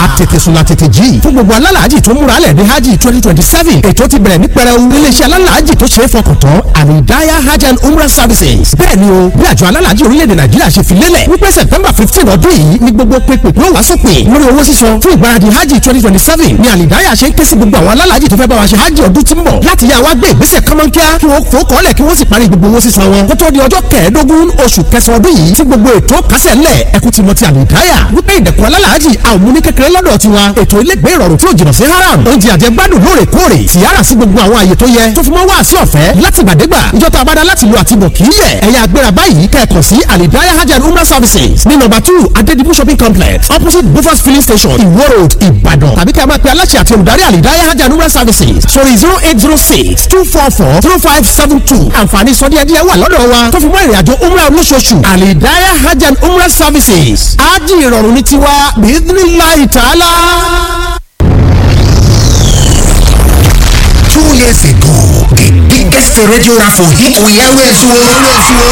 àtètè sùn la tètè jí fún gbogbo alálàájì tó múra lẹ̀ ní hajj twenty twenty seven ètò ti bẹ̀rẹ̀ ní pẹrẹu iléeṣẹ́ alálàájì tó ṣe é fọkàn tán àlìdáyà hajj and umrah services bẹ́ẹ̀ ni o bí àjọ alálàájì orílẹ̀-èdè nàìjíríà ṣe fi lélẹ̀ wípé september fifteen ọdún yìí ni gbogbo pépè yóò wá sópin lórí owó sísan fún ìgbáradì hajj twenty twenty seven ni àlìdáyà ṣe ń ké sí gbogbo àwọn alálàájì tó fẹ́ bá wa ṣe hajj ọdún tí ń bọ̀ láti yá wa gbé ìgbésẹ̀ kọ́mọ́nkíá kí wọ́n fò kọ́lẹ̀ kí wọ́n sì parí gbogbo owó sísan wọn kó tó di ọjọ́ kẹẹ̀ẹ́dógún oṣù kẹsàn-án ọdún yìí tí gbogbo ètò kásẹ̀ ńlẹ̀ ẹkú ti mọ ti àlìdáyà wípé ìdẹ̀kùn alálàájì àwọn múni kékeré lọ́dọ̀ tiwa ètò ilégbé ìrọ̀rùn tí ò jìnnà sí haram oúnjẹ àjẹgbádùn lóòrèkóòrè tìyára sí gbogbo àwọn àyè tó yẹ tó fi mọ́ wá sí ọ̀fẹ́ látìgbàdégbà ìjọta abada láti lo àtibọ̀ kì í yẹ ẹ̀yà agbéra báyìí kẹ́ẹ̀kan sí àlìdáyà hajj and umrah services ní nọ́mbà two adedibu shopping complex opposite bufas filling station iwo road ìbàdàn tàbí kẹ́ ẹ máa pe aláṣẹ àti olùdarí àlìdáyà hajj and umrah services sórí zero eight zero six two four four zero five seven two àǹfààní sọdíẹ̀díẹ̀ wà lọ́dọ̀ wa tó fi mọ́ ìrìnàjò umrah olóṣooṣù àlìdáyà hajj and umrah services ájì ìrọ̀rùn ní tiwa bíídínláì tààlà. Two years ago, the biggest radio raffle hit we always won.